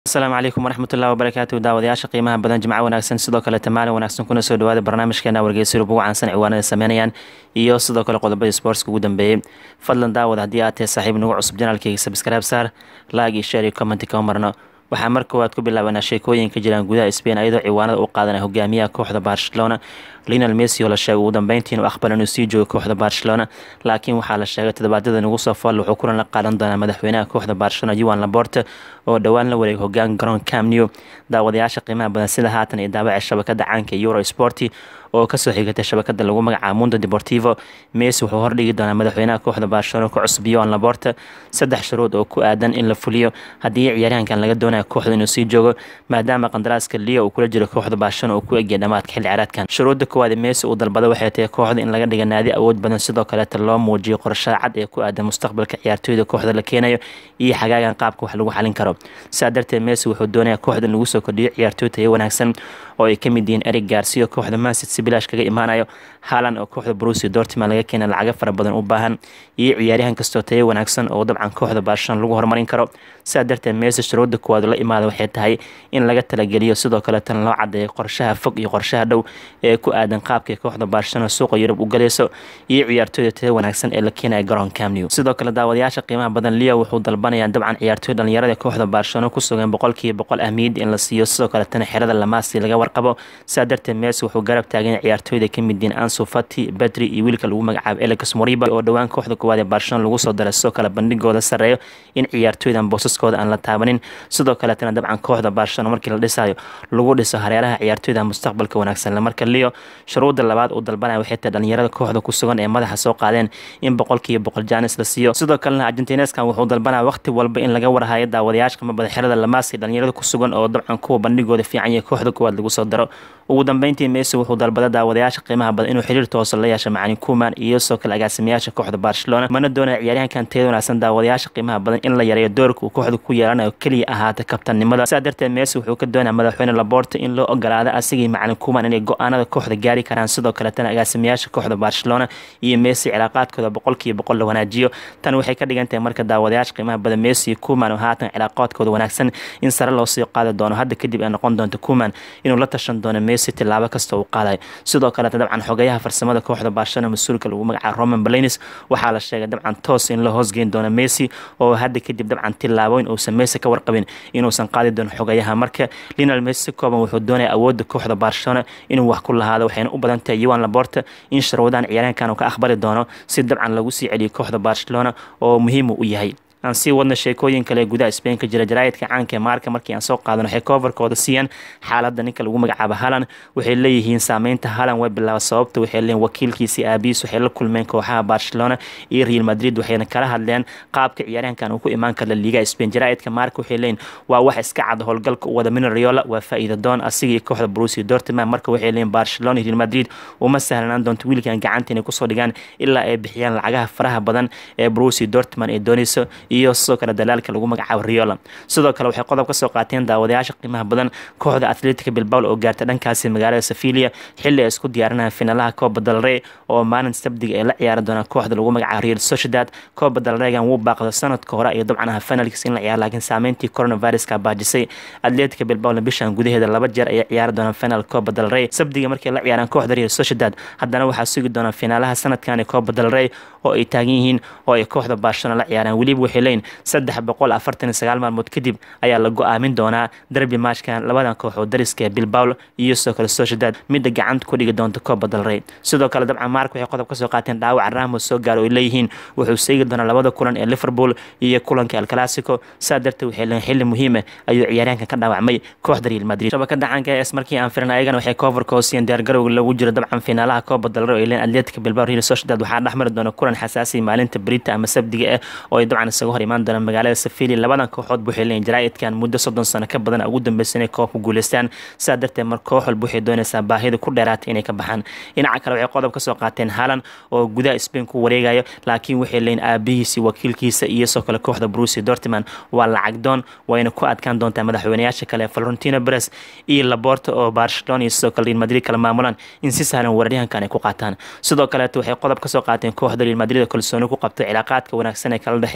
asalaamu calaykum waraxmatullahi wabarakaatu daawadayaasha qiimaha badan jimco wanaagsan sidoo kale maalin wanaagsan kuna soo dhawaada barnaamijkeena wargeysyada ugu caansan ciwaanada sameynayaan iyo sidoo kale qodobadii sportska ugu dambeeyey fadlan daawad haddii aad tahay saaxiib nagu cusub janaalkeyga sabscribe saar laag iyo share iyo commenti kama marno waxaa mar koowaad ku bilaabanaa sheekooyin ka jiraan gudaha spain ayadoo ciwaanada u qaadanaya hogaamiyaha kooxda barcelona linal messi oo la sheegay ugu dambeyntii inuu aqbal inuu sii joogo kooxda barcelona laakiin waxaa la sheegay toddobaadyada nagu soo fool wuxuu kulan la qaadan doonaa madaxweynaha kooxda barcelona yuan laborte oo dhowaan la wareegay hogaan garoon camnew daawadayaasha qiimaha badan sida haatan iyo daabaca shabakada caanka euro sporti oo kasoo xigatay shabakada lagu magacaabo mundo deportivo messi wuxuu hordhigi doonaa madaxweynaha kooxda barcelona ku cusub yuan laborte saddex shuruud oo ku aadan in la fuliyo haddii ciyaaryahankan laga doonaya kooxda inuu sii joogo maadaama qandaraaska leo uu kula jiro kooxda barcelona uu ku egya dhamaadka xilli ciyaareedkan shuruudda koowaad messi uu dalbada waxay tahay kooxda in laga dhiga naadi awood badan sidoo kaleeta loo muujiyo qorshaha cad ee ku aadan mustaqbalka ciyaartooyda kooxda la keenayo iyo xagaagan qaabka wax lagu xalin karo sidaa darteed messi wuxuu doonaya kooxda in lagu soo kordhiyo ciyaartooy tayo wanaagsan oo ay kamid yihiin eric garcia kooxda mansit si bilaash kaga imaanayo haalan oo kooxda brusi dortman laga keena lacaga fara badan u baahan iyo ciyaaryahan kastoo tayo wanaagsan oo dabcan kooxda barcelona lagu horumarin karo sidaa darteed messi shuruudda kuwaad la imaada waxay tahay in laga talageliyo sidoo kaleetana loo cadeeyo qorshaha fog iyo qorshaha dhow ee ku aadan qaabkay kooxda barcelona suuqa yurub u galayso iyo ciyaartooyda tayo wanaagsan ee la keenaya garoon camnew sidoo kale daawadayaasha qiimaha badan leo wuxuu dalbanaya dabcan ciyaartooy dhalinyarada kooxda barcelona ku sugan boqolkiiba boqol ahmiyad in la siiyo sidoo kaletana xerada lamaasi laga warqabo sidaa darteed messi wuxuu garab taagan ciyaartooyda kamid yihiin ansu fati bedri iyo wiilka lagu magacaabo elex moriba oo dhowaan kooxda koowaad ee barcelona lagu soo daray sidoo kale bandhigooda sareeyo in ciyaartooydan boosaskooda aan la taabanin sidoo kaletana dabcan kooxda barcelona markii la dhisayo lagu dhiso hareeraha ciyaartooyda mustaqbalka wanaagsan marka leo shuruudda labaad uu dalbanaya waxay tahay dhalinyarada kooxda ku sugan ee madaxa soo qaadeen in boqolkiiba boqol jaanis la siiyo sidoo kalena argentineskan wuxuu dalbanaya waqti walba in laga warhayo daawadayaasha qimabada xerada lamaasi dhalinyarada ku sugan oo dabcan kuwa bandhigooda fiican iyo kooxda koowaad lagu soo daro ugu dambeyntii messi wuxuu dalbada daawadayaasha qiimaha badan inuu xiriir toosa la yeesho macalin kuman iyo soo kale agaasimayaasha kooxda barcelona mana doonaya ciyaaryahankan tayada wanaagsan daawadayaasha qiimaha badan in la yareeyo doorka uu kooxda ku yeelanayo keliya ahaata kabtannimada sidaa darteed messi wuxuu ka doonaya madaxweyne laborte in loo ogolaado asigii macalin kuman inay go-aanada kooxda gaari karaan sidoo kaletana agaasimayaasha kooxda barcelona iyo messi cilaaqaadkooda boqolkiiba boqol la wanaajiyo tan waxay ka dhigan tahay marka daawadayaasha qiimaha badan messi iyo kuman oo haatan cilaaqaadkooda wanaagsan in sare loo sii qaadi doono hadda kadib ay noqon doonto kuman inuu la tashan doono messi tilaabo kasta uu qaadayo sidoo kaleta dabcan xogayaha farsamada kooxda barcelona mas-uulka lagu magacaabo roman balanis waxaa la sheegay dabcan toos in la hoosgeyn doono messi oo hadda kadib dabcan tilaabooyin uusan messi ka warqabin inuusan qaadi doono xogayaha marka linal messi si kooban wuxuu doonaya awoodda kooxda barcelona inuu wax ku lahaado waxayna u badan tahay yuan laborte in sharwadan ciyaaryahankan uu ka aqbali doono si dabcan lagu sii celiyo kooxda barcelona oo muhiim u yahay aan sii wadna sheekooyin kale gudaha spain ka jira jaraa'idka caanka ee maarka markii aan soo qaadano waxay coverkooda siiyaan xaaladda ninka lagu magacaabo halan waxay leeyihiin saameynta halan way bilaaba sababta waxay leeyihin wakiilkiisii aabiis waxay la kulmeen kooxaha barcelona iyo real madrid waxayna kala hadleen qaabka ciyaaryahankan uu ku imaan kara liga spain jaraa'idka maarka waxay leeyihin waa wax iska cad howlgalka u wada minariola waa faa'iida doon asiga iyo kooxda brusi dortman marka waxay leeyihin barcelona iyo real madrid uma sahlanaan doonto wiilkan gacanta inay kusoo dhigaan ilaa ay bixiyaan lacagaha faraha badan ee brusi dortman ay doonayso iyo sidoo kale dalaalka lagu magacaabo riola sidoo kale waxay qodob ka soo qaateen daawadayaasha qiimaha badan kooxda atletica bilbao oo gaartay dhankaasi magaalada sevilia xilli ay isku diyaarinayaan finaalaha coba dalrey oo maalin sabdiga ay la ciyaari doonaan kooxda lagu magacaabo real sociedad coba dalreygan wuu baaqda sanadka hore iyo dabcan aha finalkiis in la ciyaaro laakiin saameyntii coronaviruska baajisay atletica bilbao bishan gudaheeda laba jeer ayay ciyaari doonaan final coba dalrey sabdiga markay la ciyaaraan kooxda real sociedad haddana waxaa sugi doonaan finaalaha sanadkan ee coba dalrey oo ay taagan yihiin oo ay kooxda barcelona la ciyaaraan weliba waxay leeyihin saddex boqol afartan iyo sagaal maalmood kadib ayaa la go-aamin doonaa derbi maashkan labadan kooxood dariska ee bilbao iyo sidoo kale sociedad midda gacanta ku dhigi doonta coba dalrey sidoo kale dabcan maark waxay qodob ka soo qaateen dhaawaca ramos soo gaaro ay leeyihiin wuxuu seegi doonaa labada kulan ee liverpool iyo kulanka el clasico saa darteed waxay leeyihin xilli muhiima ayuu ciyaaryahankan ka dhaawacmay kooxda real madrid shabakada caanka es markii aan firin ayagana waxay coverka hoosiyeen diyaargarowga lagu jiro dabcan finaalaha coba dalrey oo ay leeyihin atletica bilbao real sociedad waxaa dhexmari doona kulan xasaasi maalinta brita ama sabdiga ah oo ay dabcan isaga hor imaan doonaan magaalada safili labadan kooxood waxay leeyihin jaraa'idkan muddo soddon sano ka badan ugu dambeysa inay koobka guuleystaan sidaa darteed mar koox walba waxay doonaysaa baahida ku dheeraatay inay ka baxaan dhinaca kale waxay qodob ka soo qaateen haalan oo gudaha spain ku wareegayo laakiin waxay leeyihin aabihiisi wakiilkiisa iyo soo kale kooxda brusi dortman waa lacag doon wayna ku adkaan doontaa madaxweynayaasha kale florentino beres iyo laborta oo barcelona iyo sidoo kale real madrid kala maamulaan in si sahlan weeraryahankan ay ku qaataan sidoo kaleeto waxay qodob ka soo qaateen kooxda real madrid oo kalsooni ku qabtay cilaaqaadka wanaagsan ee kala dhexeeya brusi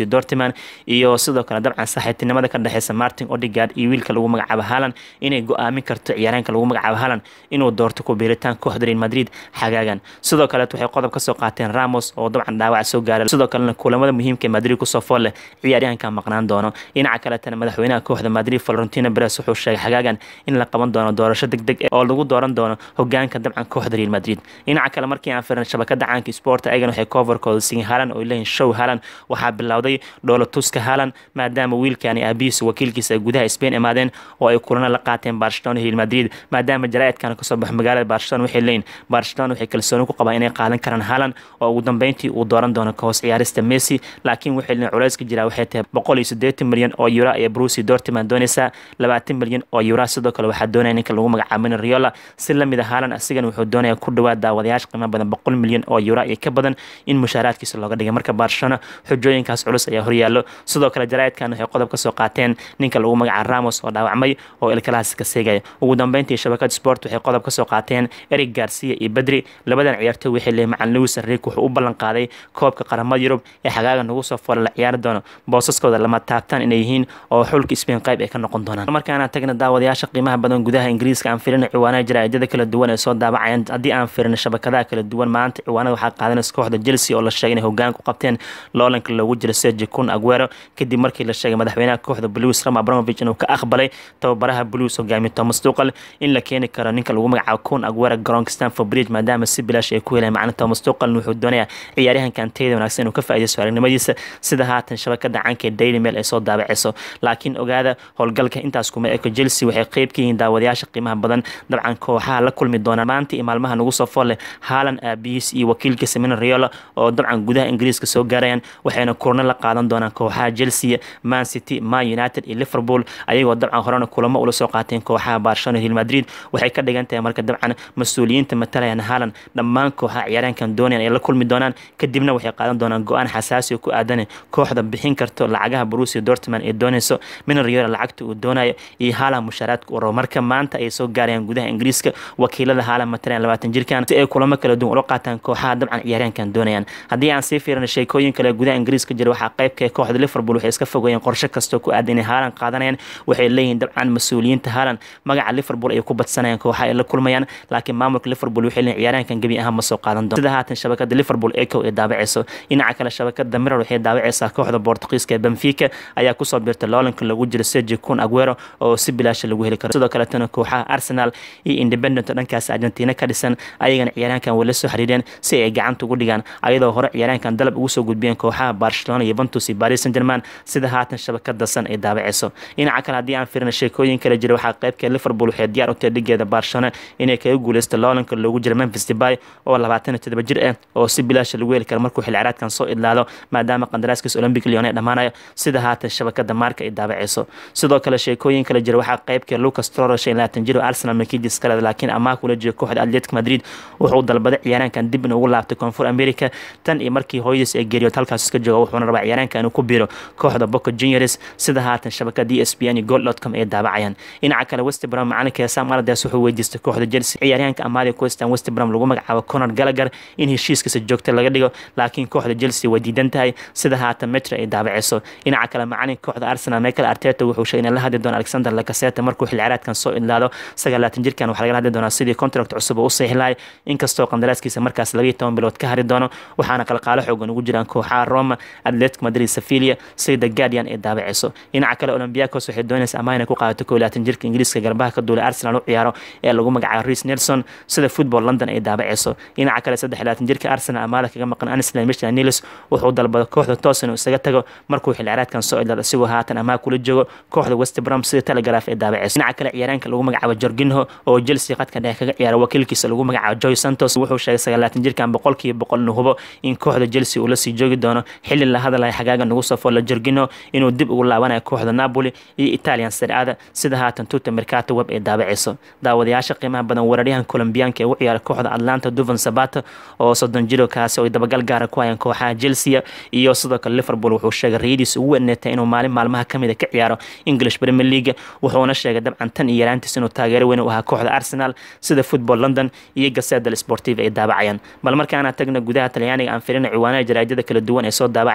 dortmund iyo sidoo kale dabcan saaxiibtinimada ka dhexeysa martin odigard iyo wiilka lagu magacaabo halan inay go-aamin karto ciyaaryaanka lagu magacaabo halan inuu doorto ku biiritaan kooxda real madrid xagaagan sidoo kaleet waxay qodob kasoo qaateen ramos oo dabcan dhaawac soo gaaray sidoo kalena kulamada muhiimka ee madrid kusoo fool leh ciyaaryahanka maqnaan doono dhinaca kaletana madaxweynaha kooxda madrid florentino beres wuxuu sheegay xagaagan in la qaban doono doorasho deg deg oo lagu dooran doono hogaanka dabcan kooxda real madrid dhinaca kale markii aan firin shabakada caanka sport ayagan waxay coverkooda siin halan oo leeyihin show halan waxaa bilowday dhoola tuska halan maadaama wiilkani aabihiisa wakiilkiisa ay gudaha spain imaadeen oo ay kulana la qaateen barcelona real madrid maadaama jaraa'idkan kasoo baxo magaalada barcelona waxay leeyihin barcelona waxay kalsooni ku qabaan inay qaadan karaan halan oo ugu dambeyntii uu dooran doono kahoos ciyaarista messi laakiin waxay leeyihin culayska jiraa waxay tahay boqol iyo siddeetan milyan oo euro ee brusi dortmund doonaysaa labaatan milyan oo euro sidoo kale waxaa doonaya ninka lagu magacaabo mina riola si lamid a halan asigan wuxuu doonaya ku dhawaad daawadayaasha qiimo badan boqol milyan oo euro iyo ka badan in mushaaraadkiisa looga dhigay marka barcelona xujooyinkaas culus ayaa horyaallo sidoo kale jaraa'idkan waxay qodob kasoo qaateen ninka lagu magacaabo ramos oo dhaawacmay oo ilkalahaas ka seegaya ugu dambeyntii shabakad sport waxay qodob kasoo qaateen eric garcia iyo bedri labadan ciyaartoy waxay leeyihin macan lewis enrique wuxuu u ballan qaaday koobka qaramada yurub ee xagaaga nagu soo fola la ciyaari doono boosaskooda lama taabtaan inay yihiin oo xulka spain qayb ay ka noqon doonaan markaana tagna daawadayaasha qiimaha badan gudaha ingiriiska aan filina ciwaanaha jaraa'idada kala duwan ee soo daabacayaan haddii aan firina shabakadaha kala duwan maanta ciwaanada waxaa qaadanaysa kooxda chelsea oo la sheegay inay hogaan ku qabteen loolanka loogu jira sergi kun aguero kadib markii la sheegay madaxweynaha kooxda blues ram abramovich inuu ka aqbalay tababaraha blues hogaamiye thomas tuqal in la keeni karo ninka lagu magacaabo kun aguero garoonka stanford bridge maadaama si bilaash ay ku heleen macna thomas tuqal wuxuu doonayaa ciyaaryahankan tayada wanaagsan inuu ka faa'iidaysto aragnimadiisa sida haatan shabakada caanka ee daily mail ay soo daabaceyso laakiin ogaada howlgalka intaas kuma eko chelsea waxay qeyb ka yihiin daawadayaasha qiimaha badan dabcan kooxaha la kulmi doonaan maanta iyo maalmaha nagu soo fool leh haalan aabihiis iyo wakiilkiisa mina riola oo dabcan gudaha ingiriiska soo gaarayaan waxayna kurno la qaadan doonaan kooxaha chelsea man city man united iyo liverpool ayagoo dabcan horena kulamo ula soo qaateen kooxaha barcelona real madrid waxay ka dhigan tahay marka dabcan mas-uuliyiinta matalayaan haalan dhammaan kooxaha ciyaaryahankan doonayaan ay la kulmi doonaan kadibna waxay qaadan doonaan go-aan xasaasi oo ku aadan kooxda bixin karto lacagaha brusia dortmund ee doonayso mina riola lacagta uu doonayo iyo haalan mushaaraadka u rabo marka maanta ay soo gaarayaan gudaha ingiriiska wakiilada haalan matalayaan labaatan jirkan si ay kulamo kala duwan ula qaataan kooxaha dabcan ciyaaryahankan doonayaan haddii aan sii fiirino sheekooyin kale gudaha ingiriiska jira waxaa qaybka kooxda liverpool waxay iska fogeeyeen qorshe kastoo ku aadan inay haalan qaadanayaan waxay leeyihiin dabcan mas-uuliyiinta haalan magaca liverpool ay ku badsanayaan kooxaha ay la kulmayaan laakiin maamulka liverpool waxay leeyihin ciyaaryahankan gebi ahaan ma soo qaadan doon sida haatan shabakada liverpool eco ay daabaceyso dhinaca kale shabakada mirror waxay daabaceysaa kooxda bortugiiska ee benfica ayaa kusoo biirtay loolanka lagu jiro sergi kun aguero oo si bilaasha lagu heli karo sidoo kaletana kooxaha arsenal iyo independent oo dhankaas argentina ka dhisan ayagana ciyaaryahankan way la soo xiriireen si ay gacanta ugu dhigaan ayadoo hore ciyaaryahankan dalab ugu soo gudbiyeen kooxaha barcelona yuventus iyo paris saint german sida haatan shabakada san ay daabaceyso dhinaca kale haddii aan firina sheekooyin kale jira waxaa qaybka liverpool waxay diyaar u tahay dhigeeda barcelona inay kaga guuleysto loolanka loogu jiro memphis debay oo labaatan iyo todoba jir ah oo si bilaasha lagu heli karo markuu xilli ciyaareedkan soo idlaado maadaama qandaraaskiisa olympic lyon ay dhammaanayo sida haatan shabakada maarka ay daabaceyso sidoo kale sheekooyin kale jira waxaa qaybka lucas troro shan labaatan jir oo arsenal makidis kale laakiin amaah kula jira kooxda atletic madrid wuxuu dalbaday ciyaaraankan dib in ugu laabtay koonfur america tan iyo markii hooyadiis ay geeriyood halkaas iska jooga wuxuuna rabaa ciyaaraanka inuu ku biiro kooxda boca juniors sida haatan shabakada e s p n iyo gold.com ay daabacayaan dhinaca kale west brom macalinka sam alades wuxuu weydiistay kooxda chelsea ciyaaryahanka amaadi kuwestan west brom lagu magacaabo conor gallagher in heshiiskiisa joogta laga dhigo laakiin kooxda chelsea way diidan tahay sida haatan metra ay daabaceyso dhinaca kale macalinka kooxda arsenal michael arteta wuxuu sheegay inay la hadli doono alexander lacaseta markuu xilli ciyaareedkan soo idlaado sagaalaatan jirkan waxaa lagala hadli doonaa sidii contract cusub oo u saxiixlahay inkastoo qandaraaskiisa markaas labayo toban bilood ka hari doono waxaana qalqaalo xoogan ugu jiraan kooxaha roma atletic madrid sevilia sida guardian ee daabaceyso dhinaca kale olympiacos waxay doonaysa amaah inay ku qaadato koo laatan jirka ingiriiska garbaha ka duulay arsenal u ciyaaro ee lagu magacaabo reis nelson sida football london ay daabaceyso dhinaca kale saddex laatan jirka arsenal amaada kaga maqan anislan michel nilis wuxuu dalbada kooxda toos inuu isaga tago markuu xilli ciyaareedkan soo idlaado isigoo haatan amaah kula joogo kooxda west brom sida telegraph ay daabaceyso dhinaca kale ciyaaraanka lagu magacaabo jorginho oo chelsea qadka dhexe kaga ciyaara wakiilkiisa lagu magacaabo joy santos wuxuu sheegay sagaalaatan jirkan boqolkiiba boqol inuu hubo in kooxda chelsea uu la sii joogi doono xilli la hadalaya xagaaga nagu soo folla jorginho inuu dib ugu laabanayo kooxda napoli iyo italian sircada sida haatan tuta mercato web ay daabaceyso daawadayaasha qiimaha badan weeraryahan colombiyaanka ee u ciyaara kooxda atlanta duvan sabato oo soddon jiro kaasi oo dabagal gaara ku hayaan kooxaha chelsea iyo sidoo kale liverpool wuxuu sheegay rayadiisa ugu weneetay inuu maalin maalmaha kamid a ka ciyaaro english premier league wuxuuna sheegay dabcan tan iyo yaraantiis inuu taageero weyn u ahaa kooxda arsenal sida football london iyo gaseda sportive ay daabacayaan bal markaana tagna gudaha talyaaniga aan filina ciwaanada jaraadada kala duwan ee soo daabacayaan maanta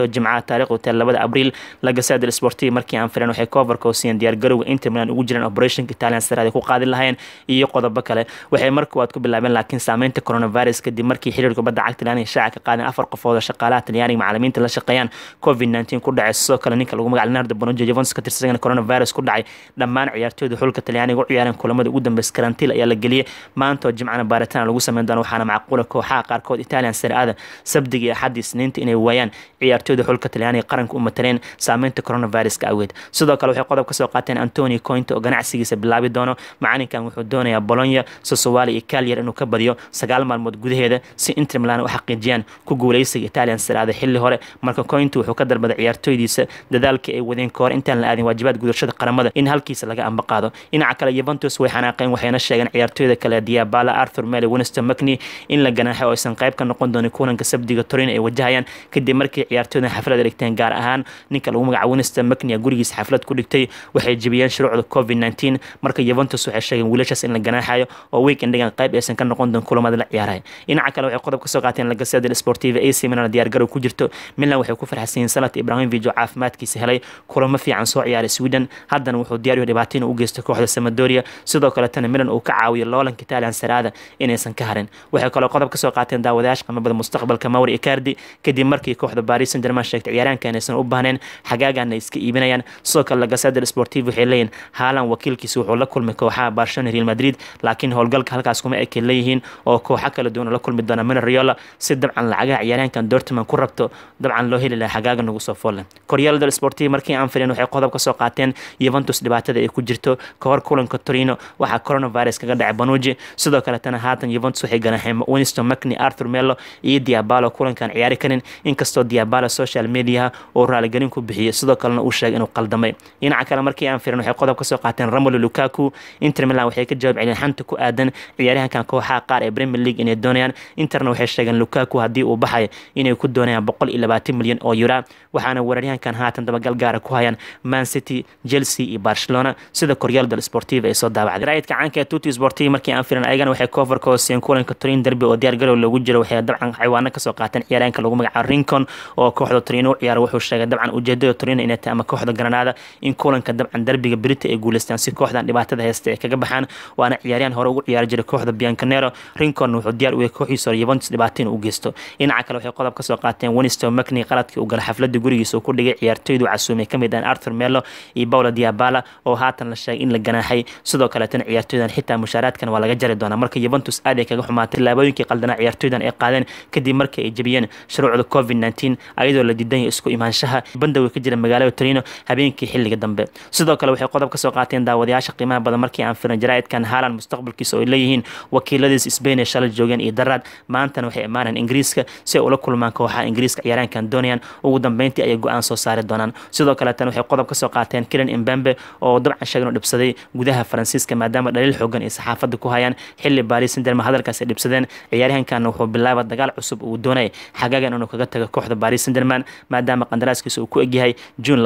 maanta jimcaha taariikhdu tahay labada abriil lagasada sportiv markii aan filan waxay coverka siiyeen diyaargarowga inter milan ugu jiraan operationka italian saraad ay ku qaadi lahayeen iyo qodobo kale waxay marka waad ku bilaabeen laakiin saameynta coronavirus kadib markii xiriirka kubadda cagta talyaaniga shaaca ka qaadeen afar qofood oo shaqaalaha talyaaniga macalimiinta la shaqeeyaan covid 19 ku dhacay sidoo kale ninka lagu magac leonardo bonojo juventus ka tirsan coronavirus ku dhacay dhammaan ciyaartooyda xulka talyaaniga u ciyaareen kulamada ugu dambeys karantiil ayaa la geliyey maanta oo jimcana baaritaan lagu sameyn doono waxaana macquula kooxaha qaarkood italian saraada sabdiga iyo axadii isniinta inay waayaan ciyaartooyda xulka talyaaniga qaranka u mataleen saameynta coronaviruska awgeed sidoo kale waxay qodob ka soo qaateen antoni cointa oo ganacsigiisa bilaabi doono macalinkan wuxuu doonayaa bolonya sosowali iyo kalyer inuu ka badiyo sagaal maalmood gudaheeda si inter milan u xaqiijiyaan ku guuleysiga italian saraada xilli hore marka cointa wuxuu ka dalbaday ciyaartooydiisa dadaalka ay wadeen kahor intaan la aadin waajibaad gudashada qaramada in halkiisa laga amba qaado dhinaca kale yuventus way xanaaqeen waxayna sheegeen ciyaartooyda kale diabala arthur mele winston mcney in la ganaaxay oo aysan qayb ka noqon doonin kulanka sabdiga torin ay wajahayaan kadib markii ciyaartooydan xaflad dhigteen gaar ahaan ninka lagu magaca winston mcney gurigiisa xaflad ku dhigtay waxay jebiyeen shuruucda covid 19 marka yuventus waxay sheegeen wiilashaas in la ganaaxayo oo weekendigan qayb aysan ka noqon doonin kulamada la ciyaaraya dhinaca kale waxay qodob ka soo qaateen lagasada sportiva ac milan diyaargarow ku jirto milan waxay ku farxsan yihiin sanad ibrahimovic oo caafimaadkiisa helay kulamo fiican soo ciyaaray sweden haddana wuxuu diyaariyo dhibaato inuu u geysto kooxda samadoria sidoo kaletana milan uu ka caawiyo loolanka italian saraada inaysan ka harin waxay kaloo qodob ka soo qaateen daawadayaasha qamabada mustaqbalka mawri icardi kadib markii kooxda paris saint germain sheegtay ciyaaraanka inaysan u baahneen xagaagana iska iibinayaan sidoo kale lagasada sportiv waxay leeyihin haalan wakiilkiisa wuxuu la kulmay kooxaha barcelona real madrid laakiin howlgalka halkaas kuma ekay leeyihiin oo kooxo kala duwan la kulmi doona mina riola si dabcan lacagaha ciyaaraankan dortmund ku rabto dabcan loo heli lahaa xagaaga nagu soo foolle koryaalada sportiv markii aan filin waxay qodob ka soo qaateen yuventus dhibaatada ay ku jirto kahor kulanka torino waxaa coronavirus kaga dhacay banuji sidoo kaletana haatan yuventus waxay ganaxeen winston mcney arthur melo iyo diabalo kulankan ciyaari karin inkastoo diabalo social mediaha uu raaligelin ku bixiyey sidoo kalena uu sheegay inuu qaldamay dhinaca kale markii aan firin waxay qodob ka soo qaateen romolo lukaku inter milan waxay ka jawaab celiyeen xanta ku aadan ciyaaryahankan kooxaha qaar ee premier league inay doonayaan interna waxay sheegeen lukaku haddii uu baxay inay ku doonayaan boqol iyo labaatan milyan oo yura waxaana weeraryahankan haatan dabagal gaara ku hayaan man city chelsea iyo barcelona sida koryaal dal sportiva ay soo daabacday raayidka caanka ee tuti sportiva markii aan filan ayagana waxay coverka hoosiyeen kulanka torin derby oo diyaar garow loogu jiro waxay dabcan xawaano kasoo qaateen ciyaaraanka lagu magacaabo rincon oo kooxda torino u ciyaara wuxuu sheegay dabcan ujeedada torino inay tahay ama kooxda granada in kulanka dabcan derbiga brita ay guuleystaan si kooxdan dhibaatada haysta ay kaga baxaan waana ciyaaryahan hore ugu ciyaari jiray kooxda biancanero rincon wuxuu diyaar u yahay kooxiisa hore yuventus dhibaato inuu u geysto dhinaca kale waxay qodob kasoo qaateen winston mcney qaladkii uu galay xafladda gurigiisa uu ku dhigay ciyaartooydu casuumay kamid ah arthur melo iyo paulo diabala oo haatan la sheegay in la ganaaxay sidoo kaleetana ciyaartooydan xitaa mushaaraadkan waa laga jari doonaa marka yuventus aad ay kaga xumaatay tilaabooyinkii qaldanaa ciyaartooydan ay qaadeen kadib markii ay jebiyeen shuruucda covid 19 ayadoo la diidan yahay isku imaanshaha bandowi ka jira magaalada torino habeenkii xilliga dambe sidoo kale waxay qodob ka soo qaateen daawadayaasha qiimaha badan markii aan filan jaraa'idkan haalan mustaqbalkiisa oo ay leeyihiin wakiiladiis spain ee shalay joogeen iyo daraad maantana waxay imaanayaan ingiriiska si ay ula kulmaan kooxaha ingiriiska ciyaaraankan doonayaan ugu dambeyntii ayay go-aan soo saari doonaan sidoo kaleetana waxay qodob ka soo qaateen kilan imbembe oo dabcan sheegan u dhibsaday gudaha faransiiska maadaama dhaliil xoogan ay saxaafadda ku hayaan xilli baris sinderma hadalkaas ay dhibsadeen ciyaaryahankan wuxuu bilaaba dagaal cusub uu doonaya xagaagan inuu kaga tago kooxda baris sinderman maadaama qandaraaskiisa uu ku egyahay juun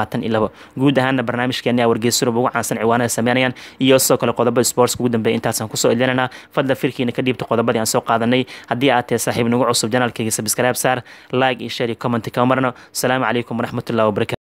guud ahaana barnaamijkeeni wargeysurub ugu caansan ciwaanada sameynayaan iyo sidoo kale qodobada sportska ugu dambeeya intaasaan kusoo ilinanaa fadla firkiina ka dhiibta qodobadii aan soo qaadanay haddii aad tahay saaxiib nagu cusub janaalkayga sabscribe saar like iyo share iyo comment kama marno asalaamu calaykum waraxmatullahi wabarakatu